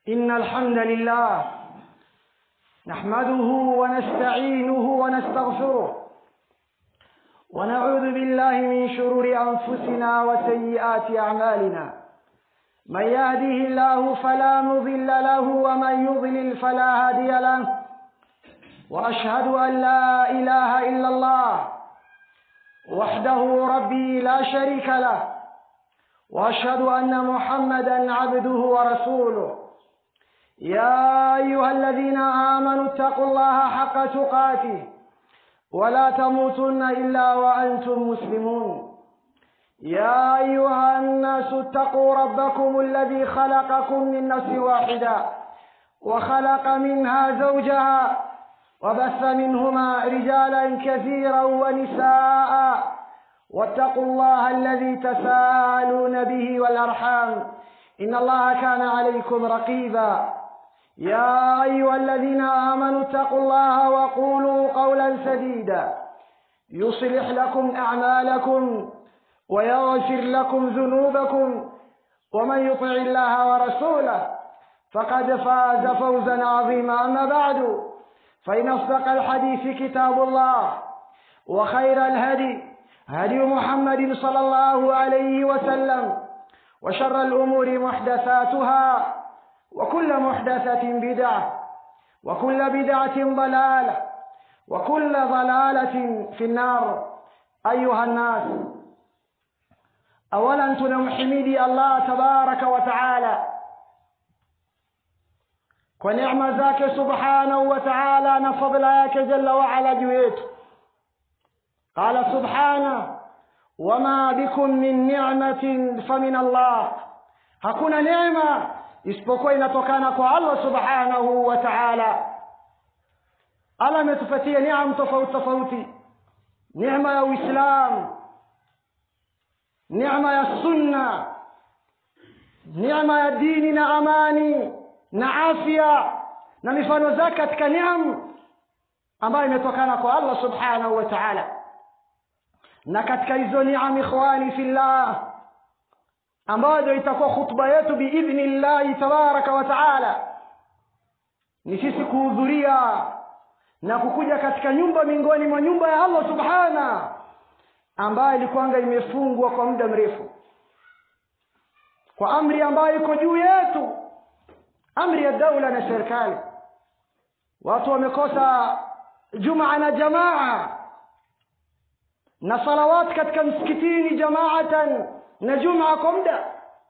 إن الحمد لله نحمده ونستعينه ونستغفره ونعوذ بالله من شرور أنفسنا وسيئات أعمالنا من يهده الله فلا مضل له ومن يضلل فلا هادي له وأشهد أن لا إله إلا الله وحده ربي لا شريك له واشهد ان محمدا عبده ورسوله يا ايها الذين امنوا اتقوا الله حق تقاته ولا تموتن الا وانتم مسلمون يا ايها الناس اتقوا ربكم الذي خلقكم من نفس واحده وخلق منها زوجها وبث منهما رجالا كثيرا ونساء واتقوا الله الذي تساءلون به والارحام ان الله كان عليكم رقيبا يا ايها الذين امنوا اتقوا الله وقولوا قولا سديدا يصلح لكم اعمالكم ويغفر لكم ذنوبكم ومن يطع الله ورسوله فقد فاز فوزا عظيما اما بعد فان اصدق الحديث كتاب الله وخير الهدي هدي محمد صلى الله عليه وسلم وشر الأمور محدثاتها وكل محدثة بدعة وكل بدعة ضلالة وكل ضلالة في النار أيها الناس أولا تنمحمدي الله تبارك وتعالى kwa neema zake subhanahu wa ta'ala na fadla yake jalla waala juu yetu قال سبحانه وما بكم من نعمة فمن الله hakuna neema isipokuwa inatokana kwa Allah subhanahu wa ta'ala Allah ametupatia neema tofauti tofauti neema ya Uislamu neema ya sunna neema ya dini na amani na afya na mifano zake katika neema ambayo imetokana kwa Allah subhanahu wa ta'ala na katika hizo niam ikhwani fillah ambayo itakuwa khutba yetu biidhnillahi tabaraka wa taala ni sisi kuhudhuria na kukuja katika nyumba miongoni mwa nyumba ya allah subhana ambayo ilikuwanga imefungwa kwa muda mrefu kwa amri ambayo iko juu yetu amri ya daula na serikali watu wamekosa jumaa na jamaa na salawat katika msikitini jamaatan na juma kwa muda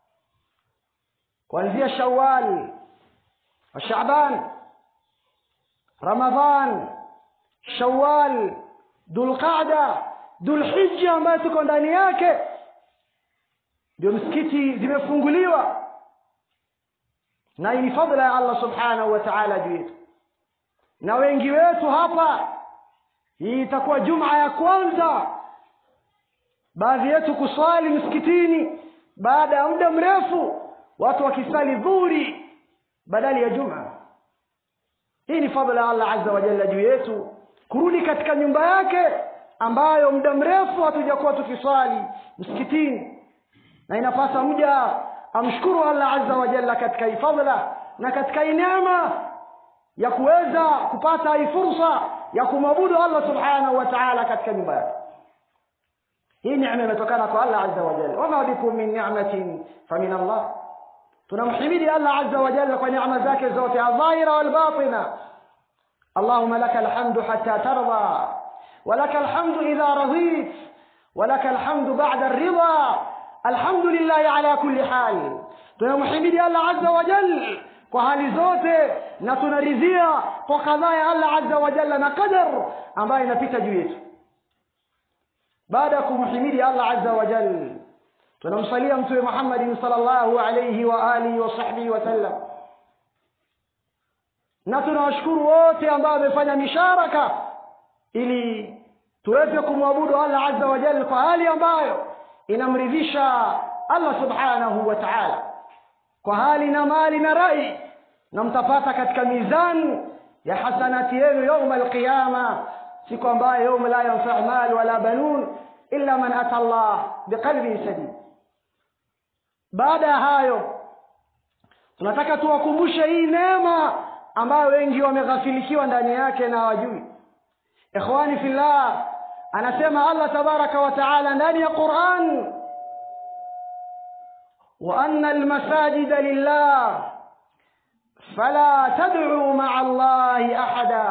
kuanzia shawal wa shaban ramadhan shawal dulqada dulhija ambayo tuko ndani yake ndio msikiti zimefunguliwa na hii ni fadla ya allah subhanahu wa taala juu yetu na wengi wetu hapa hii itakuwa juma ya kwanza baadhi yetu kuswali msikitini baada ya muda mrefu watu wakisali dhuri badali ya juma hii ni fadla ya allah azza wa jalla juu yetu kurudi katika nyumba yake ambayo muda mrefu hatujakuwa tukiswali msikitini na inapasa mja amshukuru allah azza wa jalla katika hii fadla na katika hii neema ya kuweza kupata hii fursa ya kumwabudu allah subhanahu wa taala katika nyumba yake hii neema imetokana kwa allah azza wa jalla wama bikum min ni'matin famin allah tunamhimidi allah azza wa jalla kwa neema zake zote adhahira walbatina اللهم لك الحمد حتى ترضى ولك الحمد إذا رضيت ولك الحمد بعد الرضا الحمد لله على كل حال tunamhimidi allah azza wa jalla kwa hali zote na tunaridhia kwa kadhaa ya allah azza wa jalla na qadar ambayo inapita juu yetu baada ya kumhimidi allah azza wa jal tunamsalia mtume muhammadin salllahu alaihi wa alihi wa sahbihi wasallam na tunawashukuru wote ambao wamefanya misharaka ili tuweze kumwabudu allah azza wa jal kwa hali ambayo inamridhisha allah subhanahu wa taala kwa hali na mali na rai na mtapata katika mizani ya hasanati yenu yauma alqiyama siku ambayo yauma la yanfau mal wala banun illa man ata allah biqalbin sadid baada ya hayo tunataka tuwakumbushe hii neema ambayo wengi wameghafilikiwa ndani yake na hawajui ikhwani fillah anasema allah tabaraka wa taala ndani ya quran وأن المساجد لله فلا تدعوا مع الله أحدا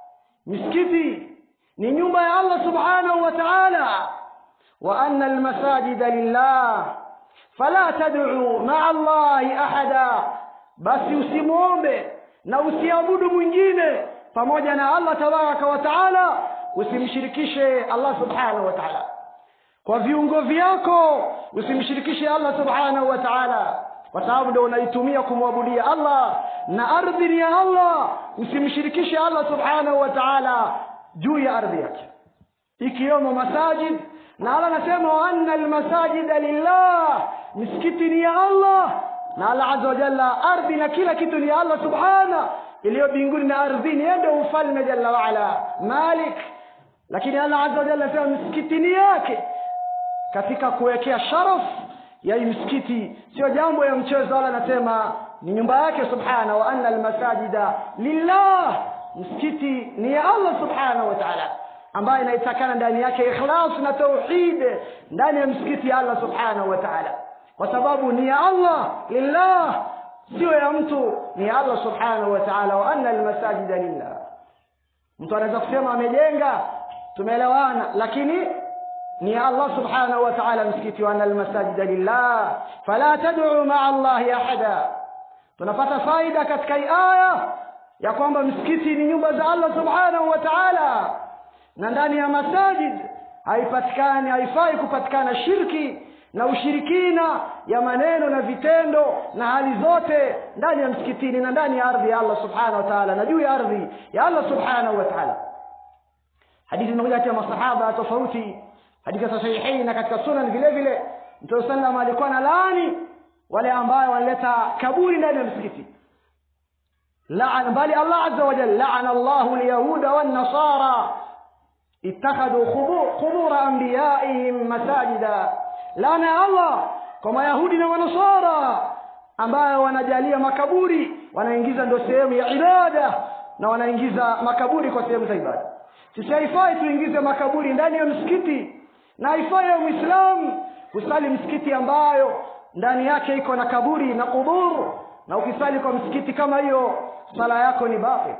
مسكتي ni nyumba ya allah subhanahu wa taala wa anna almasajida lillah fala tad'u maa allahi ahada basi usimwombe na usiabudu mwingine pamoja na allah tabaraka wa taala usimshirikishe allah subhanahu wa taala kwa viungo vyako usimshirikishe allah subhanahu wa taala kwa sababu ndo unaitumia kumwabudia allah na ardhi ni ya allah usimshirikishe allah subhanahu wa taala juu ya ardhi yake ikiwemo masajid na allah anasema waanna almasajida lillah misikiti ni ya allah na allah aza wajalla ardhi na kila kitu ni ya allah subhana iliyo mbinguni na ardhini yeye ndio ufalme jalla waala malik lakini allah aza wajalla anasema misikiti ni yake katika kuwekea sharaf ya hii msikiti sio jambo ya mchezo wala anasema ni nyumba yake subhana wa anna almasajida lillah msikiti ni ya allah subhanahu wa taala ambayo inaitakana ndani yake ikhlas na tauhid ndani ya msikiti ya allah subhanahu wa taala kwa sababu ni ya allah lillah sio ya mtu ni ya allah subhanahu wa taala wa anna almasajida lillah mtu anaweza kusema amejenga tumeelewana lakini ni ya allah subhanahu wa taala msikiti wa anna almasajida lillah fala tad'u maa allahi ahada tunapata faida katika hii aya ya kwamba msikiti ni nyumba za allah subhanahu wa taala na ndani ya masajid haipatikani haifai kupatikana shirki na ushirikina ya maneno na vitendo na hali zote ndani ya msikitini na ndani ya ardhi ya allah subhanahu wa taala na juu ya ardhi ya allah subhanahu wa taala hadithi zimekuja katika masahaba tofauti hadithi za sahihain na katika sunan vile vile mtume sallam alikuwa na laani wale ambayo wanaleta kaburi ndani ya msikiti لعن بل الله عز وجل لعن الله اليهود والنصارى اتخذوا قبور, قبور أنبيائهم مساجدا لعن الله كما يهودنا ونصارى ambayo wanajalia makaburi wanaingiza ndo sehemu ya ibada na wanaingiza makaburi kwa sehemu za ibada sisi haifai tuingize makaburi ndani ya msikiti na haifai ya mwislamu kusali msikiti ambayo ndani yake iko na kaburi na kuburu na ukisali kwa msikiti kama hiyo sala yako ni batil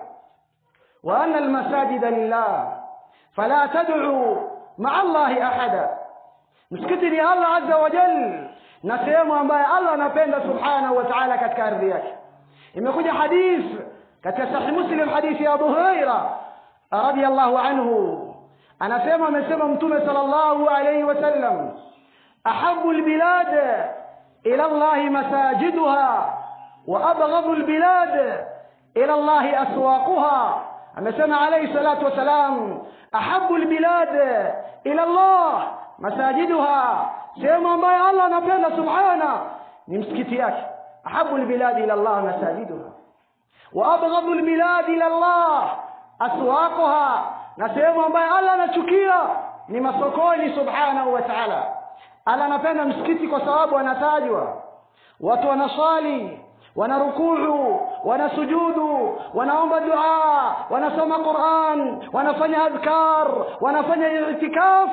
wa anna almasajida lillah fala tad'u maa allahi ahada msikiti ni allah azza wa jal na sehemu ambayo allah anapenda subhanahu wa ta'ala katika ardhi yake imekuja hadith katika sahih muslim hadithi ya abu huraira radiyallahu anhu anasema amesema mtume sallallahu alayhi wasallam ahabu albilad ila allahi masajiduha وأبغض البلاد إلى الله أسواقها أمسنا عليه الصلاة والسلام أحب البلاد إلى الله مساجدها سيما ما الله نبينا سبحانه نمسكتياك أحب البلاد إلى الله مساجدها وأبغض البلاد إلى الله أسواقها نسيما ما الله نشكيا نمسكوني سبحانه وتعالى ألا نبينا مسكتي كسواب ونتاجوا watu wanaswali wanarukuu wanasujudu wanaomba dua wanasoma quran wanafanya adhkar wanafanya itikaf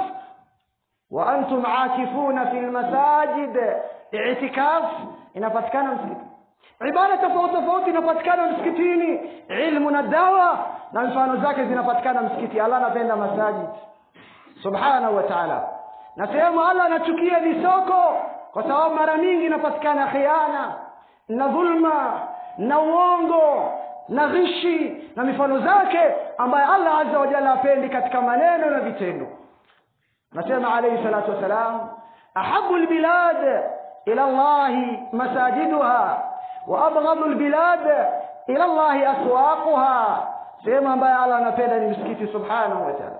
wa antum akifuna fi lmasajid itikaf inapatikana msikiti ibada tofauti tofauti inapatikana msikitini ilmu na dawa na mfano zake zinapatikana msikiti allah anapenda masajid subhanahu wa taala na sehemu allah anachukia ni soko kwa sababu mara mingi inapatikana khiana na dhulma na uongo na ghishi na mifano zake ambayo allah azza wa jalla apendi katika maneno na vitendo anasema alayhi salatu wassalam ahabu lbilad ila llahi masajiduha wa abghadu lbilad ila llahi aswaquha sehemu ambayo allah anapenda ni msikiti subhanahu wa taala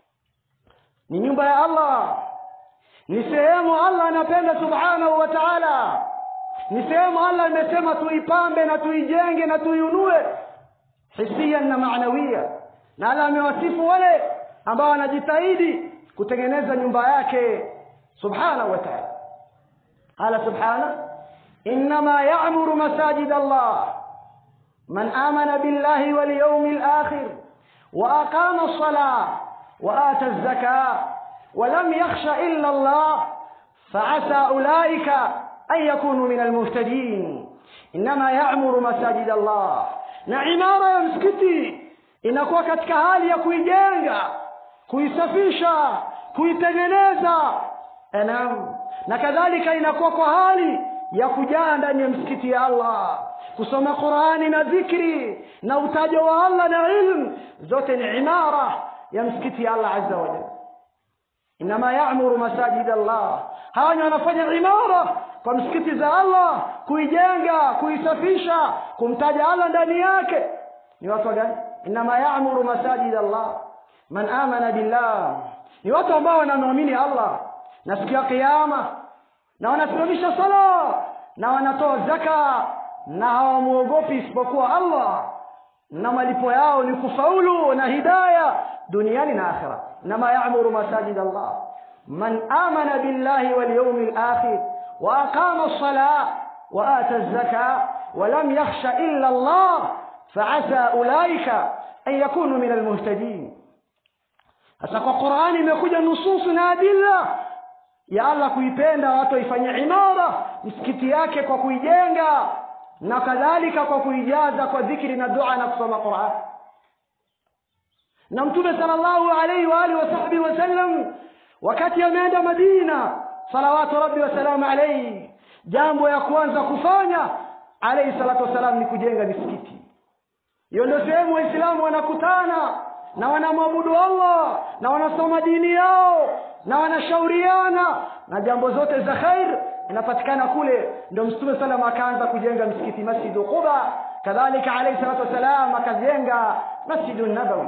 ni nyumba ya allah ni sehemu allah anapenda subhanahu wa taala ni sehemu allah imesema tuipambe na tuijenge na tuiunue hisian na maanawia na allah amewasifu wale ambao wanajitahidi kutengeneza nyumba yake subhanahu wa taala qala subhana إنما يعمر مساجد الله من آمن بالله واليوم الآخر وأقام الصلاة وآتى الزكاة ولم يخش إلا الله فعسى أولئك أن يكونوا من المهتدين إنما يعمر مساجد الله na imara ya msikiti inakuwa katika hali ya kuijenga kuisafisha kuitengeneza naam na kadhalika inakuwa kwa hali ya kujaa ndani ya msikiti ya allah kusoma qurani na dhikri na utajo wa allah na ilmu zote ni imara ya msikiti ya allah azza wajal inama yamuru masajid allah hawa ni wanafanya imara kwa msikiti za allah kuijenga kuisafisha kumtaja allah ndani yake ni watu gani inama yamuru masajid allah man amana billah ni watu ambao wanamwamini allah na siku ya kiama na wanasimamisha sala na wanatoa zaka na hawamwogopi isipokuwa allah na malipo yao ni kufaulu na hidaya duniani na akhira inama yamuru masajid allah man amana billahi walyaumi lakhir واقام الصلاه واتى الزكاه ولم يخش الا الله فعسى اولئك ان يكونوا من المهتدين sasa kwa qurani imekuja nususu na adilla ya allah kuipenda watu waifanye imara msikiti yake kwa kuijenga na kadhalika kwa kuijaza kwa dhikri na dua na kusoma quran na mtume sala llahu alaihi waalihi wasahbihi wasallam wakati ameenda madina salawatu rabbi wasalamu alaihi jambo ya kwanza kufanya alaihi salatu wassalam ni kujenga misikiti hiyo ndio sehemu waislamu wanakutana na wanamwabudu allah na wanasoma dini yao na wanashauriana na jambo zote za khair inapatikana kule ndio mtume salam akaanza kujenga msikiti masjidu quba kadhalika alaihi salatu wassalam akajenga masjidu nabawi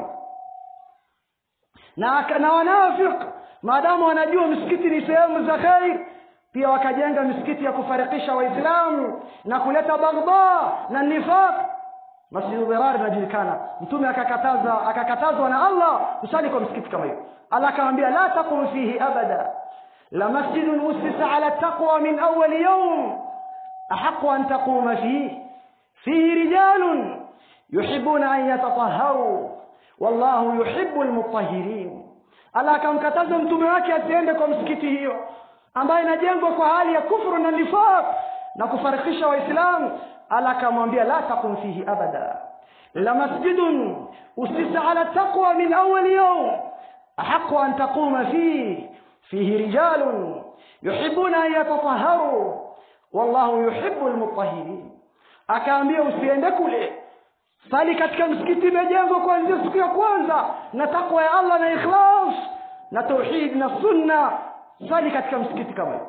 na, na wanafiq maadamu wanajua msikiti ni sehemu za khair pia wakajenga misikiti ya kufarikisha waislamu na kuleta baghdha na nifaq masjidu dhirar inajulikana mtume akakataza akakatazwa na allah kusali kwa msikiti kama hiyo allah akamwambia la taqum fihi abada la masjidun usisa ala taqwa min awali yaum ahaqu an taquma fihi fihi rijalun yuhibuna an yatataharu wallahu yuhibu lmutahirin allah akamkataza mtume wake asiende kwa msikiti hiyo ambayo inajengwa kwa hali ya kufru na nifaq na kufarikisha waislamu allah akamwambia la taqum fihi abada la masjidun usisa ala taqwa min awali yaum ahaqu an taquma fihi fihi rijalun yuhibuna an yatataharu wallahu yuhibu lmutahirin akaambia usiende kule sali katika msikiti imejengwa kuanzia siku ya kwanza na takwa ya allah na ikhlas na tauhid na sunna sali katika msikiti kama hiyo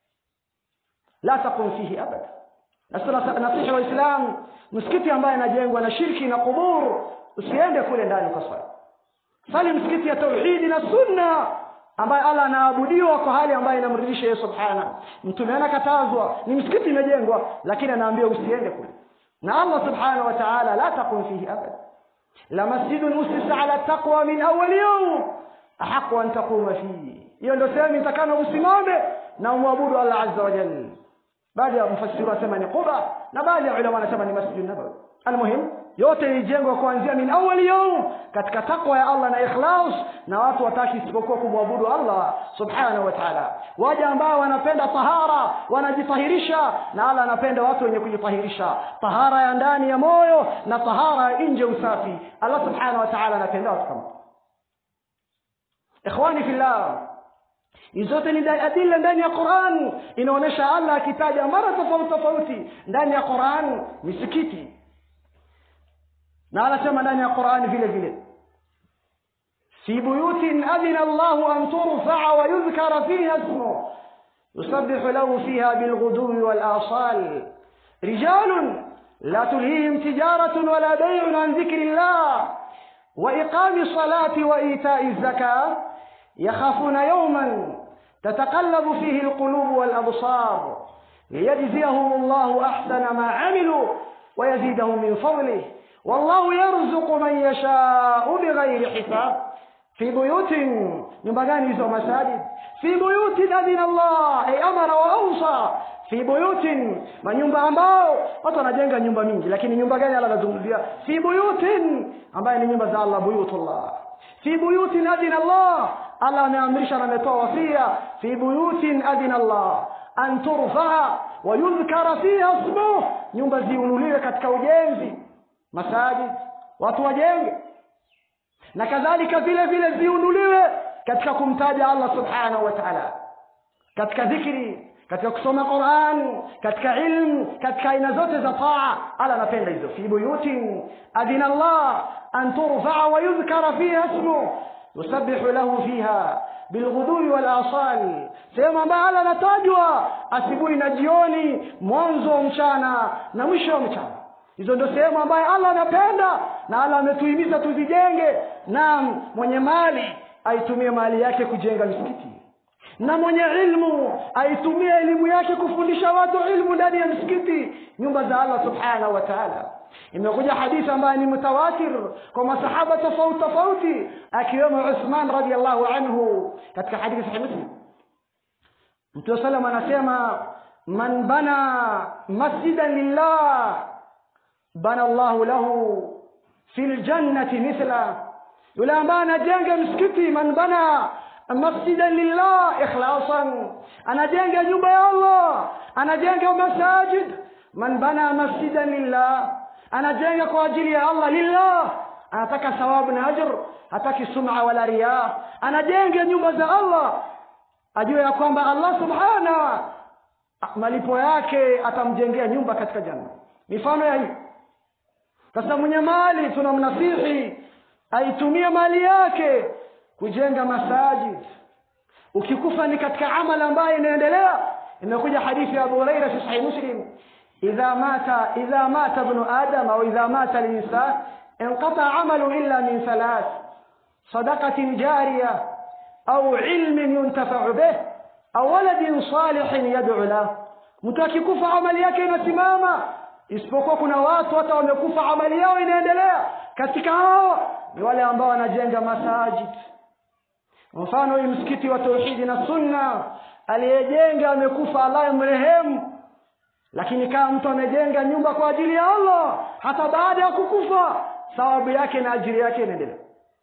la taqum fihi abada nasihi waislam msikiti ambaye anajengwa na shirki na kubur usiende kule ndani kwa swali sali msikiti ya tauhidi na sunna ambaye allah anaabudiwa kwa hali ambayo inamridhisha yeye subhana mtume anakatazwa ni msikiti imejengwa lakini anaambia usiende kule na allah subhanahu wa taala la taqum fihi abada lamasjidun usisa ala taqwa min awali yaum ahaqu an taquma fihi hiyo ndio sehemu itakana usimame na umwabudu allah azza wa jal baadhi ya mfasiri wanasema ni quba na baadhi ya ulama wanasema ni masjid nabawi almuhim yote ilijengwa kuanzia min awali yaum katika takwa ya allah na ikhlas na watu wataki isipokuwa kumwabudu allah subhanahu wa taala waja ambao wanapenda tahara wanajitahirisha na allah anapenda watu wenye kujitahirisha tahara ya ndani ya moyo na tahara ya nje usafi allah subhanahu wa taala anapenda watu kama ikhwani fillah zote ni adila ndani ya quran inaonyesha allah akitaja mara tofauti tofauti ndani ya quran misikiti na anasema ndani ya qurani vile vile fi buyutin adhina llahu an turfaa wa yudhkara fiha ismu yusabbihu lahu fiha bilghuduwi walasal rijalun la tulhihim tijaratun wala baiun an dhikri llah وإقام الصلاة وإيتاء الزكاة يخافون يوما تتقلب فيه القلوب والأبصار ليجزيهم الله أحسن ما عملوا ويزيدهم من فضله والله يرزق من يشاء بغير حساب في بيوت نبغاني زو مساجد في بيوت أذن الله أي أمر وأوصى fi buyutin manyumba ambao watu wanajenga nyumba mingi lakini nyumba gani allah anazungumzia fi buyutin ambaye ni nyumba za allah buyutullah fi buyutin adina allah allah ameamrisha na ametoa wasia fi buyutin adina allah an turfaa wayudhkara fiha smuh nyumba ziunuliwe katika ujenzi masajid watu wajenge na kadhalika vile vile ziunuliwe katika kumtaja allah subhanahu wa taala katika dhikri katika kusoma quran katika ilmu katika aina zote za taa ala anapenda hizo fi buyutin adina allah an turfaa wayudhkara fiha smuh yusabbihu lahu fiha bilghudui walasal sehemu ambayo ala anatajwa asubuhi na jioni mwanzo wa mchana na mwisho wa mchana hizo ndio sehemu ambayo allah anapenda na allah ametuhimiza tuzijenge na mwenye mali aitumie mali yake kujenga misikiti na mwenye ilmu aitumie elimu yake kufundisha watu ilmu ndani ya msikiti nyumba za allah subhanahu wa taala imekuja hadithi ambayo ni mutawatir kwa masahaba tofauti tofauti akiwemo uthman radiallahu anhu katika hadithi sahih muslim mtume salam anasema man bana masjidan lillah bana llahu lahu fi ljannati mithla yule ambaye anajenga msikiti man bana masjidan lillah ikhlasan anajenga nyumba ya allah anajenga masajid man bana masjidan lillah anajenga kwa ajili ya allah lillah anataka thawabu na ajr hataki sum'a wala riya anajenga nyumba za allah ajue ya kwamba allah subhana malipo yake atamjengea nyumba katika janna mifano ya hii sasa mwenye mali tunamnasihi aitumie mali yake kujenga masajid ukikufa ni katika amali ambayo inaendelea imekuja hadithi ya abu huraira fi sahih muslim idha mata idha mata ibnu adam au idha mata linsan inqata amalu illa min thalath sadaqatin jariya au ilmin yuntafau bih au waladin salihin yad'u lah mtu akikufa amali yake inasimama isipokuwa kuna watu hata wamekufa amali yao inaendelea katika hao ni wale ambao wanajenga masajid mfano hii msikiti wa tauhidi na sunna aliyejenga amekufa allah mrehemu lakini kama mtu amejenga nyumba kwa ajili ya allah hata baada ya kukufa thawabu yake na ajiri yake inaendelea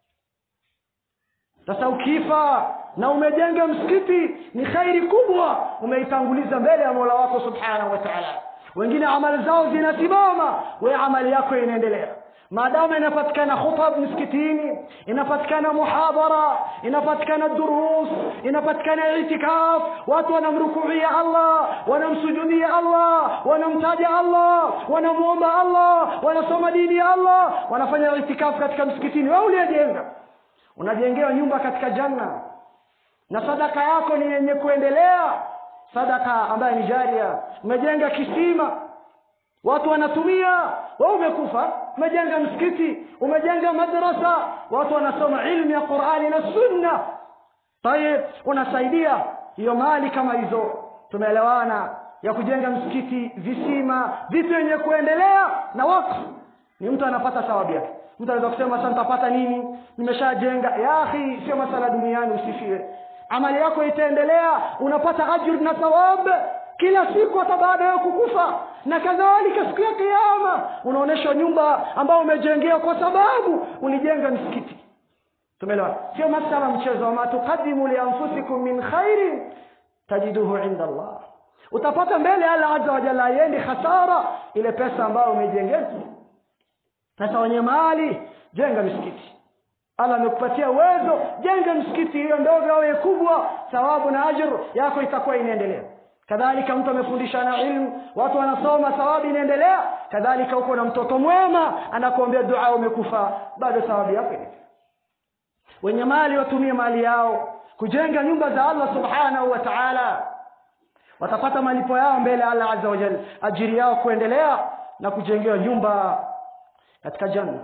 sasa ukifa na umejenga msikiti ni khairi kubwa umeitanguliza mbele ya mola wako subhanahu wa taala wengine amali zao zinasimama we amali yako inaendelea maadamu inapatikana khutab msikitini inapatikana muhadhara inapatikana durus inapatikana itikaf watu wanamrukuia allah wanamsujudia allah wanamtaja allah wanamwomba allah wanasoma dini ya allah wanafanya itikaf katika msikitini we uliyejenga unajengewa nyumba katika janna na sadaka yako ni yenye kuendelea sadaka ambayo ni jaria umejenga kisima watu wanatumia wewe umekufa umejenga msikiti umejenga madrasa watu wanasoma ilmu ya qurani na sunna tayib unasaidia hiyo mali kama hizo tumeelewana ya kujenga msikiti visima vitu yenye kuendelea na wakfu ni mtu anapata thawabu yake mtu anaweza kusema sasa nitapata nini nimeshajenga ya akhi sio masala duniani usifie amali yako itaendelea unapata ajr na thawab kila siku hata baada ya kukufa na kadhalika siku ya kiama unaonyeshwa nyumba ambayo umejengea kwa sababu ulijenga msikiti tumeelewa sio masala mchezo wama tuqadimu lianfusikum min khairin tajiduhu inda allah utapata mbele allah azza wa jalla aiendi hasara ile pesa ambayo umejengea sasa wenye mali jenga misikiti allah amekupatia uwezo jenga msikiti hiyo ndogo au kubwa thawabu na ajr yako itakuwa inaendelea kadhalika mtu amefundishana ilmu watu wanasoma thawabu inaendelea kadhalika huko na mtoto mwema anakuombea dua umekufa bado thawabu yako inaendelea wenye mali watumie mali yao kujenga nyumba za allah subhanahu wa taala watapata malipo yao mbele ya allah azza wajal ajiri yao kuendelea na kujengewa nyumba katika janna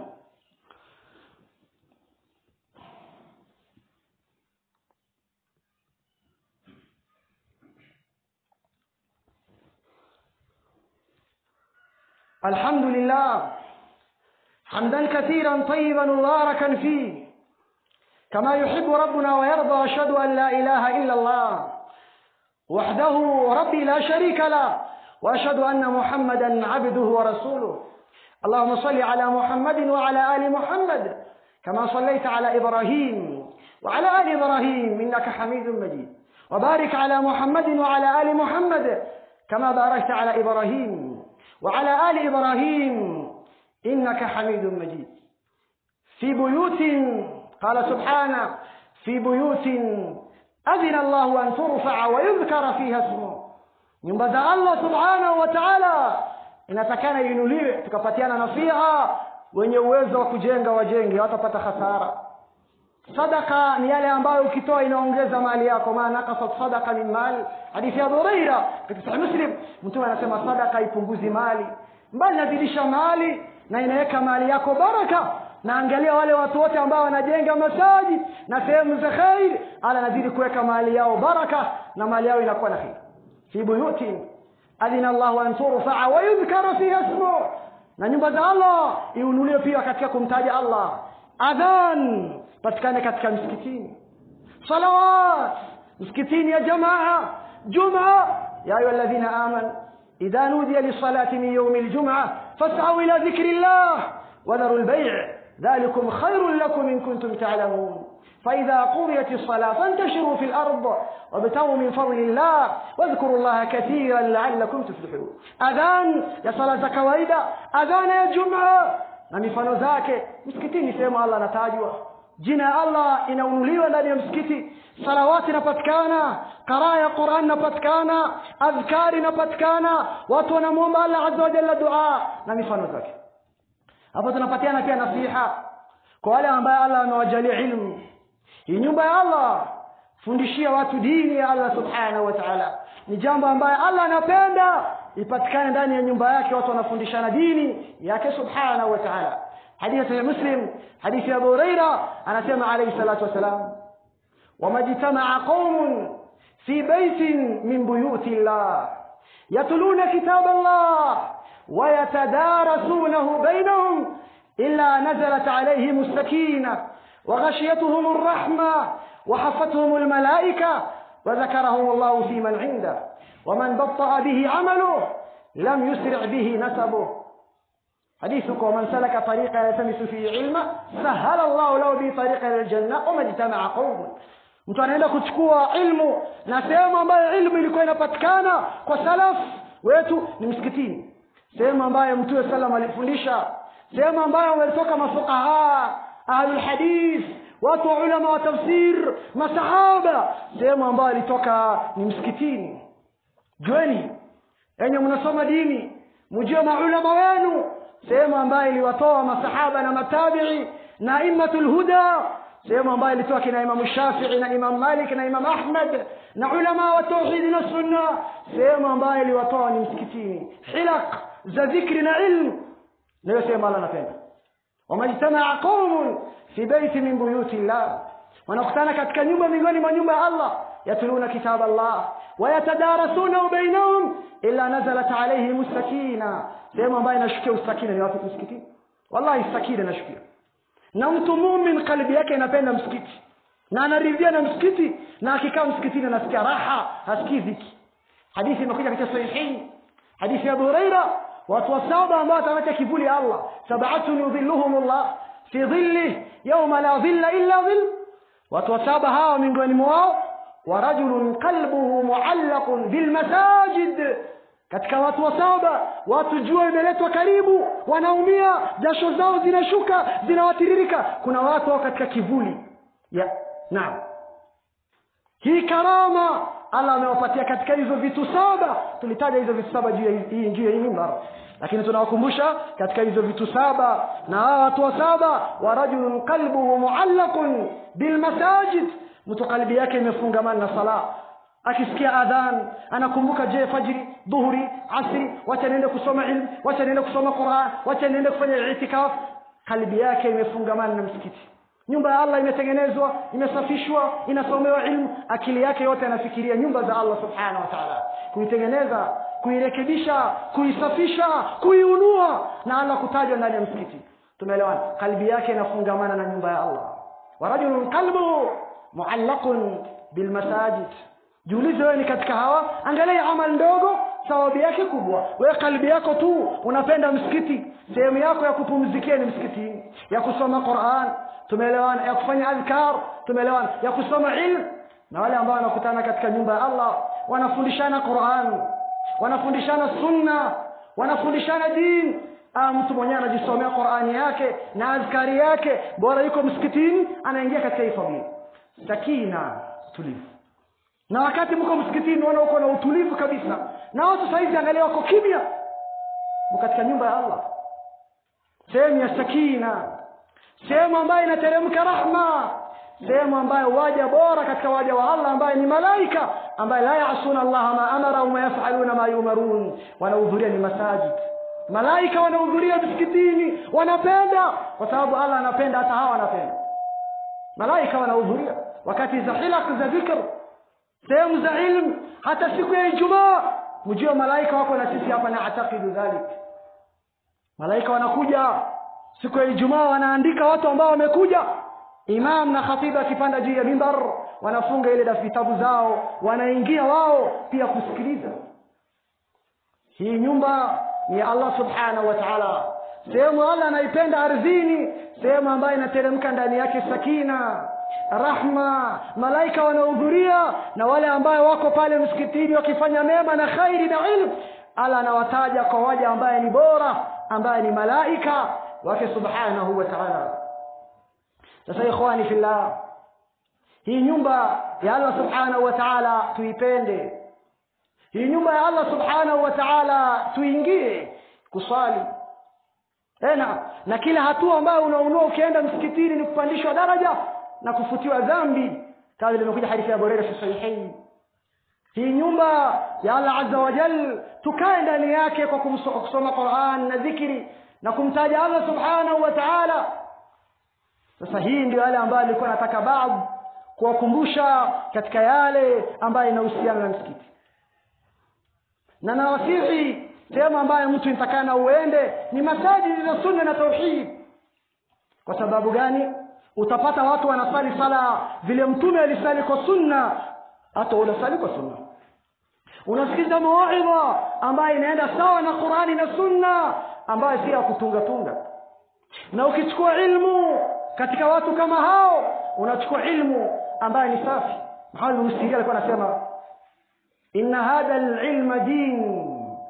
الحمد لله حمدا كثيرا طيبا مباركا فيه كما يحب ربنا ويرضى أشهد أن لا إله إلا الله وحده ربي لا شريك له وأشهد أن محمدا عبده ورسوله اللهم صل على محمد وعلى آل محمد كما صليت على إبراهيم وعلى آل إبراهيم إنك حميد مجيد وبارك على محمد وعلى آل محمد كما باركت على إبراهيم وعلى آل إبراهيم إنك حميد مجيد في بيوت قال سبحانه في بيوت أذن الله أن ترفع ويذكر فيها اسمه nyumba za allah subhanahu wa taala inatakana inuliwe tukapatiana nasiha wenye uwezo wa kujenga wajenge watapata hasara sadaka ni yale ambayo ukitoa inaongeza mali yako ma nakasat sadaka min mali hadithi ya dhureira katika sahih muslim mtume anasema sadaka ipunguzi mali mbali nazidisha mali na inaweka mali yako baraka na angalia wale watu wote ambao wanajenga masaji na sehemu za khair ala nazidi kuweka mali yao baraka na mali yao inakuwa na khair fi buyutin adhina llahu an turfaa wayudhkara fiha ismu na nyumba za allah iunuliwe pia katika kumtaja allah adhan patikane katika msikitini salawat msikitini ya jamaa jumaa ya ayuha alladhina amanu idha nudiya lisalati min yaumi ljumca fasau ila dhikri llah wadharu lbaic ذلكم خير لكم إن كنتم تعلمون فإذا قضيت الصلاة فانتشروا في الأرض وابتغوا من فضل الله واذكروا الله كثيرا لعلكم تفلحون أذان يا صلاة كواida أذان يا جمعة na mifano zake msikitini sehemu allah anatajwa jina ya allah inaunuliwa ndani ya msikiti salawati inapatikana qaraa ya quran inapatikana adhkari inapatikana watu wanamwomba allah aza wajalla dua na mifano zake hapo tunapatiana pia nasiha kwa wale ambaye allah amewajalia ilmu hii nyumba ya allah fundishia watu dini ya allah subhanahu wa taala ni jambo ambaye allah anapenda ipatikane ndani ya nyumba yake watu wanafundishana dini yake subhanahu wa taala hadithi ya muslim hadithi ya abu hureira anasema alaihi salatu wassalam wamajtamaa qaumun fi baitin min buyuti llah yatluna kitab allah ويتدارسونه بينهم إلا نزلت عليهم السكينة وغشيتهم الرحمة وحفتهم الملائكة وذكرهم الله في من عنده ومن بطأ به عمله لم يسرع به نسبه حديثك ومن سلك طريقا يلتمس فيه علما سهل الله له به طريقا الى الجنه وما اجتمع قوم mtu anaenda kuchukua ilmu na sehemu ambayo ilmu ilikuwa inapatikana kwa salaf wetu ni msikitini sehemu ambayo mtume salam alifundisha sehemu ambayo walitoka mafuqaha ahlulhadith watu wa ulama wa tafsir masahaba sehemu ambayo alitoka ni msikitini jueni enye mnasoma dini mjue maulama wenu sehemu ambayo iliwatoa masahaba na matabii na immatu lhuda sehemu ambayo ilitoa kina imamu shafii na imam malik na imam ahmad na ulama wa tauhidi na sunna sehemu ambayo iliwatoa ni msikitini hilaq za dhikri na ilmu nayo sehemu allah anapenda wamajtamaa qaumun fi beiti min buyuti llah wanakutana katika nyumba miongoni mwa nyumba ya allah yatluna kitab allah wayatadarasunahu bainahum illa nazalat alaihim sakina sehemu ambayo inashukia usakina ni wapi msikitini wallahi sakina inashukia na mtu mumin kalbi yake inapenda msikiti na anaridhia na msikiti na akikaa msikitini anasikia raha hasikii dhiki hadithi imekuja katika sahihin hadithi ya abu hureira watu wa saba ambao watapata kivuli ya allah sabatun yudhilluhum llah fi dhillih yauma la dhilla illa dhill watu wa saba hawa miongoni mwao ورجل قلبه معلق بالمساجد katika watu wa saba watu jua imeletwa karibu wanaumia jasho zao zinashuka zinawatiririka kuna watu wao katika kivuli ya naam hii karama allah amewapatia katika hizo vitu saba tulitaja hizo vitu saba juu ya hii juu ya hii mimbar lakini tunawakumbusha katika hizo vitu saba na hawa watu wa saba wa rajulun qalbuhu muallaqun bilmasajid mtu kalbi yake imefungamana na sala akisikia adhan anakumbuka je fajri dhuhuri asri wacha niende kusoma ilmu wacha niende kusoma quran wacha niende kufanya itikaf kalbi yake imefungamana na msikiti nyumba ya allah imetengenezwa imesafishwa inasomewa ilmu akili yake yote anafikiria nyumba za allah subhanahu wa taala kuitengeneza kuirekebisha kuisafisha kuiunua na allah kutajwa ndani ya msikiti tumeelewana kalbi yake inafungamana na nyumba ya allah warajulun qalbuhu muallaqun bilmasajid jiulize wewe ni katika hawa angalia amal ndogo thawabu yake kubwa wewe kalbi yako tu unapenda msikiti sehemu yako ya kupumzikia ni msikitini ya kusoma quran tumeelewana ya kufanya adhkar tumeelewana ya kusoma ilmu na wale ambao wanakutana katika nyumba ya allah wanafundishana quran wanafundishana sunna wanafundishana dini ah, mtu mwenyewe anajisomea qurani yake na azkari yake bora yuko msikitini anaingia katika hii fadhila sakina tulivu na wakati mko msikitini unaona uko na utulivu kabisa na watu sahizi angalia wako kimya mko katika nyumba ya allah sehemu ya sakina sehemu ambayo inateremka rahma sehemu ambayo waja bora katika waja wa allah ambaye ni malaika ambaye la yasuna allaha ma amarahum wayafaluna ma yumarun wanahudhuria ni masajid malaika wanahudhuria msikitini wanapenda kwa sababu allah anapenda hata hawa wanapenda malaika wanahudhuria wakati za hilak za dhikr sehemu za ilmu hata siku ya ijumaa mjue malaika wako na sisi hapa naatakidu dhalik malaika wanakuja siku ya ijumaa wanaandika watu ambao wamekuja imam na khatibu akipanda juu ya mimbar wanafunga ile da vitabu zao wanaingia wao pia kusikiliza hii nyumba ni ya allah subhanahu wa taala sehemu allah anaipenda ardhini sehemu ambayo inateremka ndani yake sakina rahma malaika wanahudhuria na wale ambayo wako pale msikitini wakifanya mema na khairi na ilmu allah anawataja kwa waja ambaye ni bora ambaye ni malaika wake subhanahu wa taala sasa ikhwani fillah hii nyumba ya allah subhanahu wa taala tuipende hii nyumba ya allah subhanahu wa taala tuingie kuswali tena na kila hatua ambayo unaunua ukienda msikitini ni kupandishwa daraja na kufutiwa dhambi kama limekuja hadithi ya borera fi sahihain hii nyumba ya allah azza wa jal tukae ndani yake kwa kumso- kusoma quran na dhikri na kumtaja allah subhanahu wa taala sasa hii ndio yale ambayo alikuwa nataka baadhi kuwakumbusha katika yale ambayo inahusiana na msikiti na nawasihi sehemu ambayo mtu nitakana uende ni masajidi za sunna na tauhid kwa sababu gani utapata watu wanasali sala vile mtume alisali kwa sunna hata unasali kwa sunna unasikiza mawaidha ambayo inaenda sawa na qurani na sunna ambayo si ya kutungatunga na ukichukua ilmu katika watu kama hao unachukua ilmu ambayo ni safi Muhammad bin Sirin alikuwa anasema inna hadha alilma din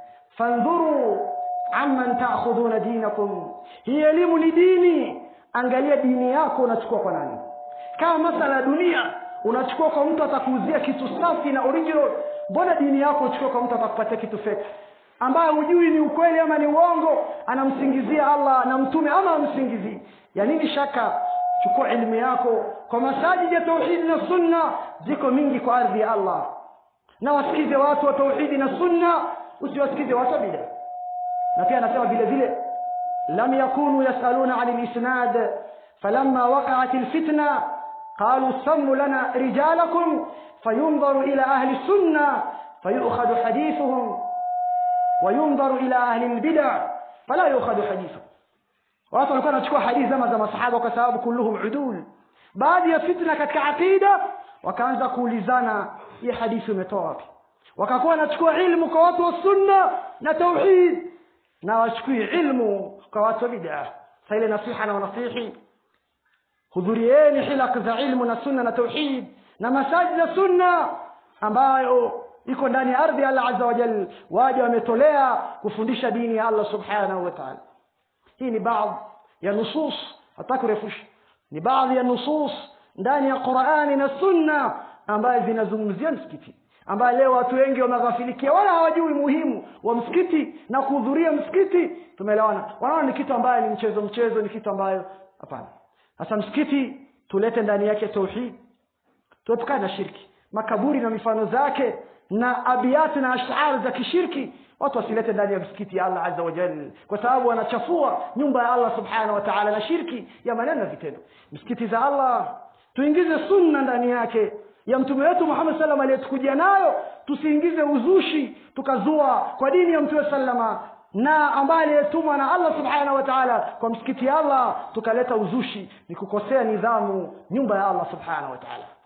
fandhuru amman ta'khudhuna dinakum hii elimu ni dini angalia dini yako unachukua kwa nani kama masala ya dunia unachukua kwa mtu atakuuzia kitu safi na original mbona dini yako uchukue kwa mtu atakupatia kitu fake ambaye hujui ni ukweli ama ni uongo anamsingizia allah na mtume ama amsingizii ya nini shaka chukua elimu yako kwa masajidi ya tauhidi na sunna ziko mingi kwa ardhi ya allah na wasikize watu wa tauhidi na sunna usiwasikize watu wa bida na pia anasema vile vile lam yakunu yasaluna ani lisnad falamma waqaat lfitna قالوا سموا لنا رجالكم فينظر إلى أهل السنة فيؤخذ حديثهم وينظر إلى أهل البدع فلا يؤخذ حديثهم watu walikuwa wanachukua hadithi zama za masahaba kwa sababu kulluhum udul baadhi ya fitna katika aqida wakaanza kuulizana hii hadithi umetoa wapi wakakuwa wanachukua ilmu kwa watu wa sunna na tauhid na wachukui ilmu kwa watu wa bid'a sa ile nasiha na wanasihi hudhurieni hilak za ilmu na sunna na tauhid na masajid za sunna ambayo iko ndani ya ardhi ya allah azza wa jal waja wametolea kufundisha dini ya allah subhanahu wa taala hii ni baadhi ya nusus hata kurefusha ni baadhi ya nusus ndani ya qurani na sunna ambayo zinazungumzia msikiti ambayo leo watu wengi wameghafilikia wala hawajui muhimu wa msikiti na kuhudhuria msikiti tumeelewana wanaona ni kitu ambayo ni mchezo mchezo ni kitu ambayo hapana sasa msikiti tulete ndani yake tauhid tuepukane na shirki makaburi na mifano zake na abiati na ashar za kishirki watu wasilete ndani ya msikiti ya allah azza wa jal kwa sababu wanachafua nyumba ya allah subhanahu wa taala na shirki ya maneno na vitendo msikiti za allah tuingize sunna ndani yake ya mtume wetu muhammad salam aliyetukujia nayo tusiingize uzushi tukazua kwa dini ya mtume salama na ambaye aliyetumwa na allah subhanahu wa taala kwa msikiti ya allah tukaleta uzushi ni kukosea nidhamu nyumba ya allah subhanahu wa taala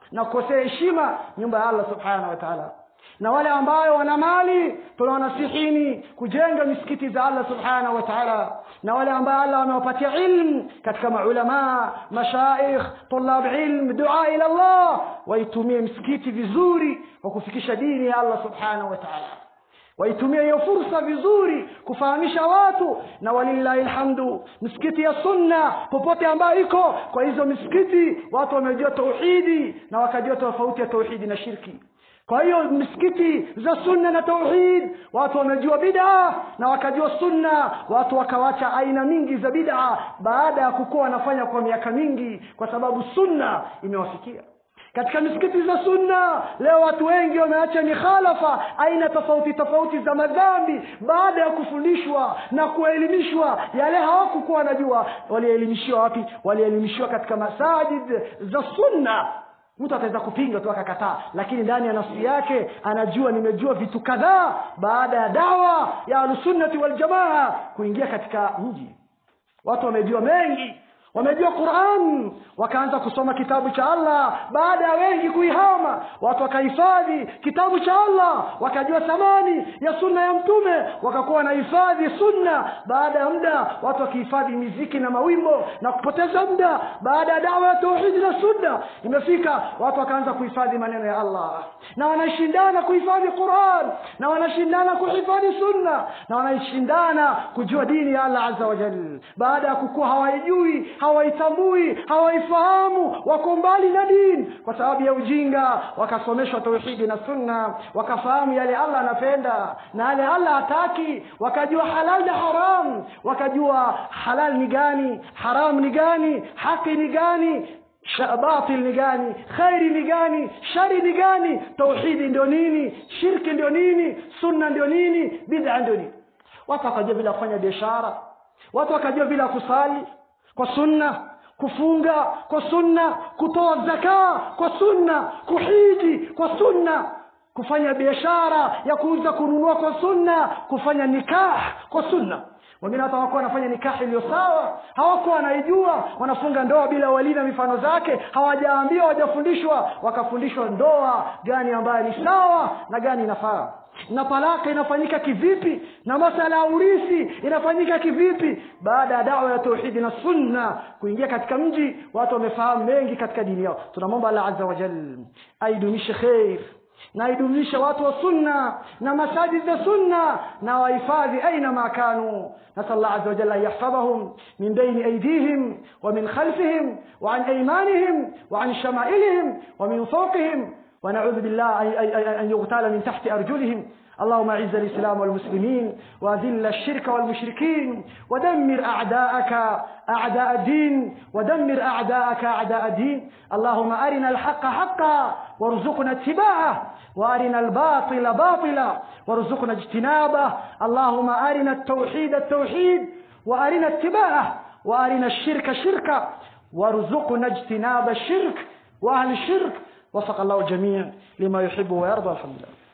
na kukosea heshima nyumba ya allah subhanahu wa taala na wale ambayo wana mali tunawanasihini kujenga misikiti za allah subhanahu wa taala na wale ambayo allah wamewapatia ilmu katika maulamaa mashaikh tulab ilm dua ila allah waitumie misikiti vizuri kwa kufikisha dini ya allah subhanahu wa taala waitumie hiyo fursa vizuri kufahamisha watu na walillahi lhamdu misikiti ya sunna popote ambayo iko kwa hizo misikiti watu wamejua tauhidi na wakajua tofauti ya tauhidi na shirki kwa hiyo misikiti za sunna na tauhid watu wamejua bid'a na wakajua sunna watu wakawacha aina mingi za bid'a baada ya kukuwa wanafanya kwa miaka mingi kwa sababu sunna imewafikia katika misikiti za sunna leo watu wengi wameacha mikhalafa aina tofauti tofauti za madhambi baada ya kufundishwa na kuelimishwa yale hawakukuwa wanajua walielimishiwa wapi walielimishiwa katika masajid za sunna mtu ataweza kupinga tu akakataa lakini ndani ya nafsi yake anajua nimejua vitu kadhaa baada ya dawa ya ahlusunnati waljamaa kuingia katika mji watu wamejua mengi wamejua quran wakaanza kusoma kitabu cha allah baada ya wengi kuihama watu wakahifadhi kitabu cha allah wakajua thamani ya sunna ya mtume wakakuwa wanahifadhi sunna baada ya muda watu wakihifadhi miziki na mawimbo na kupoteza muda baada ya dawa ya tauhidi na sunna imefika watu wakaanza kuhifadhi maneno ya allah na wanashindana kuhifadhi quran na wanashindana kuhifadhi sunna na wanashindana kujua dini ya allah aza wajal baada ya kukuwa hawaijui hawaitambui hawaifahamu wako mbali na dini kwa sababu ya ujinga wakasomeshwa tauhidi na sunna wakafahamu yale allah anapenda na yale allah hataki wakajua halal na haram wakajua halal ni gani haram ni gani haki ni gani batil ni gani khairi ni gani shari ni gani tauhidi ndio nini shirki ndio nini sunna ndio nini bid'a ndio nini watu wakajua bila kufanya biashara watu wakajua bila kusali kwa sunna kufunga kwa sunna kutoa zakaa kwa sunna kuhiji kwa sunna kufanya biashara ya kuuza kununua kwa sunna kufanya nikah kwa sunna wengine hata hawakuwa wanafanya nikahi iliyo sawa hawakuwa wanaijua wanafunga ndoa bila walii na mifano zake hawajaambiwa hawajafundishwa wakafundishwa ndoa gani ambayo ni sawa na gani inafaa na talaka inafanyika kivipi na masala ya urithi inafanyika kivipi baada ya dawa ya tauhidi na sunna kuingia katika mji watu wamefahamu mengi katika dini yao tunamwomba allah aza wajal aidumishe kheir na aidumishe watu wa sunna na masajid za sunna na wahifadhi aina ma kanu نسأل الله عز وجل أن يحفظهم من بين أيديهم ومن خلفهم وعن أيمانهم وعن شمائلهم ومن فوقهم ونعوذ بالله أن يغتال من تحت أرجلهم اللهم اعز الاسلام والمسلمين واذل الشرك والمشركين ودمر اعداءك اعداء الدين ودمر اعداءك اعداء الدين اللهم ارنا الحق حقا وارزقنا اتباعه وارنا الباطل باطلا وارزقنا اجتنابه اللهم ارنا التوحيد التوحيد وارنا اتباعه وارنا الشرك شركا وارزقنا اجتناب الشرك واهل الشرك وفق الله الجميع لما يحب ويرضى الحمد لله